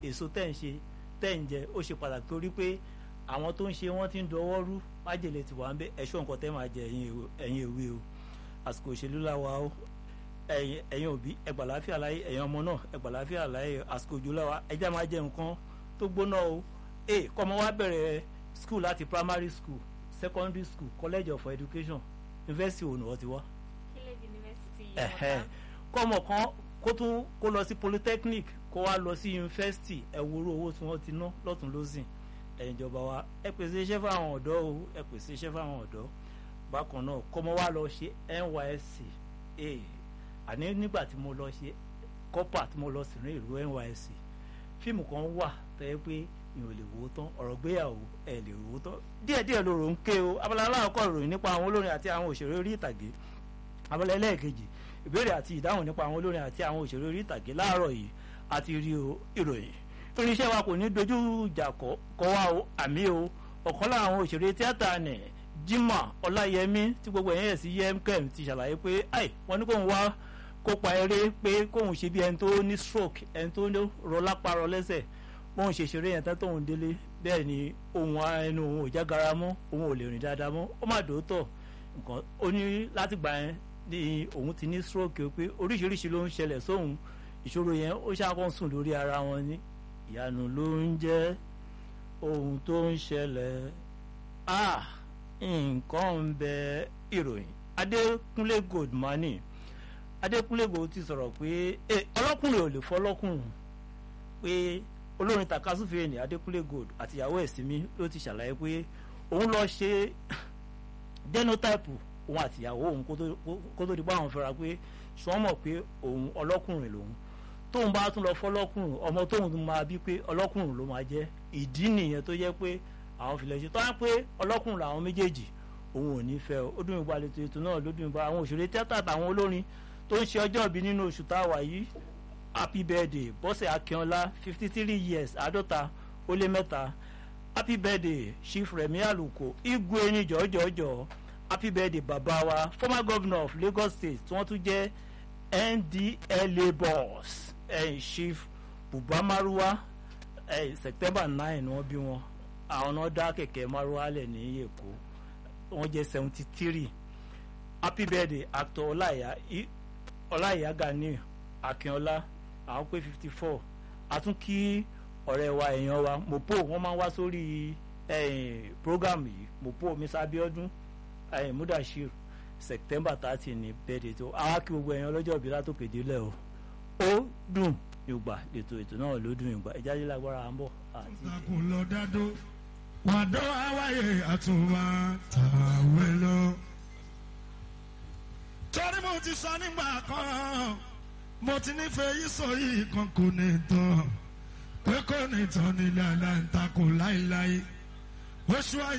èso tẹ̀ ń ṣe tẹ̀ ń jẹ ó ṣe pàtàkì torí pé àwọn tó ń ṣe wọ́n ti ń dọwọ́ rú májèlé ti wà ń bẹ ẹ̀ṣọ́ nǹkan tẹ́ máa jẹ ẹ̀yin ìwé o àsìkò òṣèlú làwa o ẹ̀yin òbí ẹgbà láfíà láyé ẹ̀yin ọmọ náà ẹgbà láfíà láyé àsìkò òjò làwa ẹjẹ́ máa jẹ nǹkan tó gbóná o ẹ kọ́mọ wa bẹ̀rẹ̀ school láti primary school secondary school college of education university òun wọ́n ti wá. Village University Yomota. kọ́mọ kan kó tún kó lọ sí polytechnic kó wá lọ sí university ẹ̀wòrò owó tí wọ́n ti ná lọ́tún lọ́sìn ẹ̀yin ìjọba wa ẹ pèsè iṣẹ́ fáwọn ọ̀dọ́ o ẹ pèsè iṣẹ́ fáwọn ọ̀dọ́ bákan náà kọ́mọ wa lọ ṣe NYSC àní nígbà tí mo lọ ṣe kọ́pà tí mo lọ sí ní ìlú NYSC fíìmù kan wà tó yẹ pé ìyẹn ò lè wò ó tán ọ̀rọ̀ gbéyàwó ẹ̀ lè wò ó tán díẹ̀díẹ̀ ló rò ń ké o abala aláàkọ́ ìròyìn nípa àwọn olórin àti àwọn òṣèré orí ìtàgé abala ẹlẹ́ẹ̀kejì ìbéèrè àti ìdáhùn nípa àwọn olórin àti àwọn òṣèré orí ìtàgé láàárọ̀ yìí àti rí o ìròyìn irinṣẹ́ wa kò ní dojú ìjà kọ́ wa o àmì o ọ̀kan láwọn òṣèré tíátà nì Jimoh Ọláyẹmí tí gbogbo ẹ̀yìn ẹ̀ sí yemkem ti ṣàlàyé pé ai wọ́n ní kóun wá kópa eré pé kóun ṣe bí ẹni tó ní stroke ẹni tó rọ lápá rọ lẹ́sẹ̀ bóun ṣe ṣeré yẹn tán tóun délé bẹ́ẹ̀ ni ohun ẹnu òun ò jágara mọ́ òun ò lè rìn dáadáa mọ́ ó má dòótọ́ nǹkan ó ní láti gbà yẹn ní òun ti ní stroke pé oríṣiríṣi ló ń ṣẹlẹ̀ sóhun ìṣòro yẹn ó ṣàkóso sùn lórí ara wọn ní ìyanu ló ń jẹ́ ohun tó ń ṣẹlẹ̀ ah nǹkan ń bẹ ìròyìn Adékúnlé Goldmani Adékúnlé Gold ti sọ̀rọ̀ pé ọlọ́kùnrin ò lè fọ́ ọlọ́kùnrin pé olórin takasúfèé ní Adékúnlé Gold àtìyàwó ẹ̀sìnmí ló ti ṣàlàyé pé òun lọ ṣe genotype òun àtìyàwó òun kó tó di bá àwọn fẹ́ra pé ṣùgbọ́n mọ̀ pé òun ọlọ́kùnrin lòun tóun bá tún lọ fọlọ́kùnrin ọmọ tóun máa bí pé ọlọ́kùnrin ló máa jẹ́ ìdí nìyẹn tó jẹ́ pé àwọn filẹ̀ ṣe tó wá pé ọlọ́kùnrin làwọn méjèèjì òun ò ní fẹ́ ó dùn ìgbà lẹ́tọ̀ ètò náà ló dùn ìgbà àwọn òṣèré tíátà àtàwọn olórin tó ń ṣe ọjọ́ ìbí nínú oṣù táwa yìí happy birthday bọ́sẹ̀ akínọlá fifty three years àádọ́ta ó lé mẹ́ta happy birthday chief remi aluko igwe ní jọ̀ọ́jọ̀ọ́jọ̀ happy birthday bàbá wa former governor of lagos state tí wọ́n tún jẹ́ ndla boss eh, chief buba maruwa eh, september nine ni wọ́n bí wọn àwọn náà dá kẹ̀kẹ́ maruwa lẹ̀ ní èkó wọ́n jẹ́ seventy three happy birthday actor ọláìyá ọláìyá gani akínọlá àwọn pé fifty four àtún kí ọ̀rẹ́ wa èèyàn wa mopo wọ́n máa ń wá sórí program yìí mopo mr abiodun mudashir september thirty ní birthday tó àwa kí gbogbo èèyàn lọ́jọ́ ìbí látòkè délẹ̀ o ó dùn yorùbá ètò ètò náà ló dùn yorùbá ìjáde lágbára à ń bọ̀ àti. ìtàkùn lọ dádó wàdó àwáyé àtúnwá tàwé lọ. torí mo ti sọ nígbà kan mo ti nífẹ̀ẹ́ yìí sọ yìí kan kò ní tán pé kò ní tán nílẹ̀ aláǹtakùn láéláé oṣù ayé.